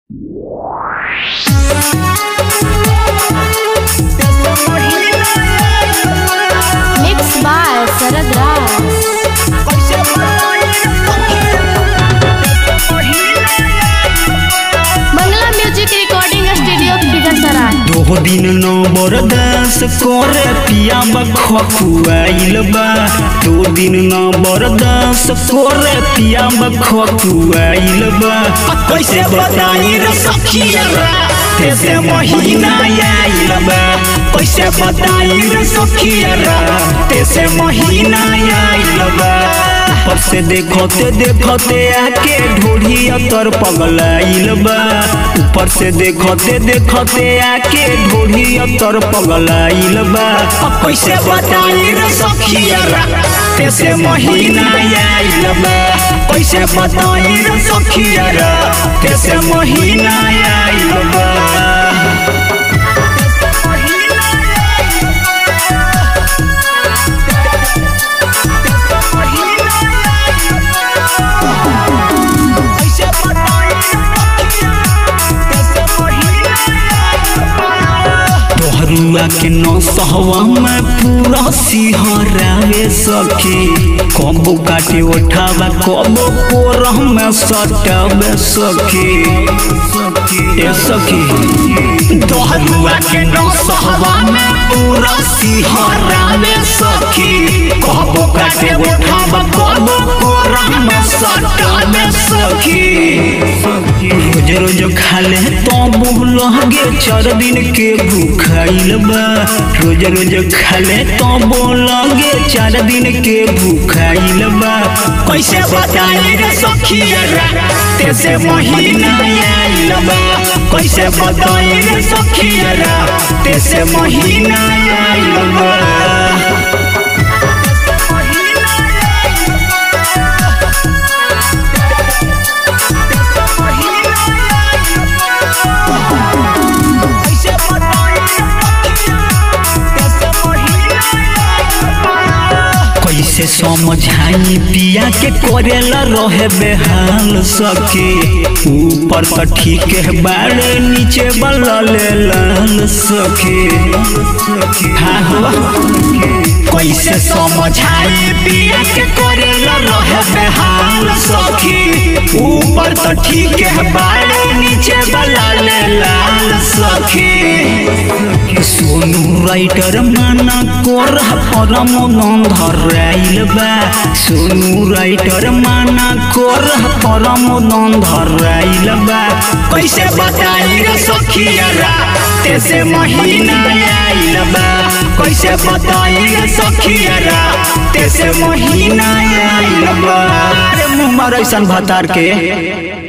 Mixed by Sarad Raj. Bangla Music Recording Studio Bigasara. दो दिन नो बरदास करे पिया बखुआइल बा दो दिन नो बरदास करे पिया बखुआइल बा कैसे बताई रे सखिया कैसे महीना आइल बा कैसे बताई रे सखिया कैसे महीना आइल बा ऊपर से देखते देखते आके ढोढ़ी अतर पगलाइल बा ऊपर से देखते देखते आके ढोढ़ी अतर पगलाइल बा अब कैसे बताई रे सखिया कैसे महीना आइल बा कैसे बताई रे सखिया कैसे महीना आइल बा तोहरुआ के नौ सहवा में पूरा सिहरावे सखी कबो काटे उठावा कबो कोरह में सटावे सखी ए सखी तोहरुआ के नौ सहवा में पूरा सिहरावे सखी कबो काटे उठावा कबो कोरह में सटावे सखी रोज रोज खाले तो लगे चार दिन के भूखाइल बा रोज रोज खाले तो लगे चार दिन के भूखाइल बा कैसे बताई रे सखिया कैसे महीना आइल बा कैसे बताई रे सखिया कैसे महीना आइल बा कैसे समझाई पिया के करेला रहे बेहाल सके ऊपर तो ठीक है बाड़े नीचे बल्ला ले लाल सके हाँ हो कैसे समझाई पिया के करेला रहे बेहाल सके ऊपर तो ठीक है बाड़े नीचे बल्ला ले लाल सके सोनू राइटर माना कोर परम गंधर आइल बा सोनू राइटर माना कोर परम गंधर आइल बा कैसे बताई रे सखिया कैसे महीना आइल बा कैसे बताई रे सखिया कैसे महीना आइल बा अरे मुँह मार ऐसन भतार के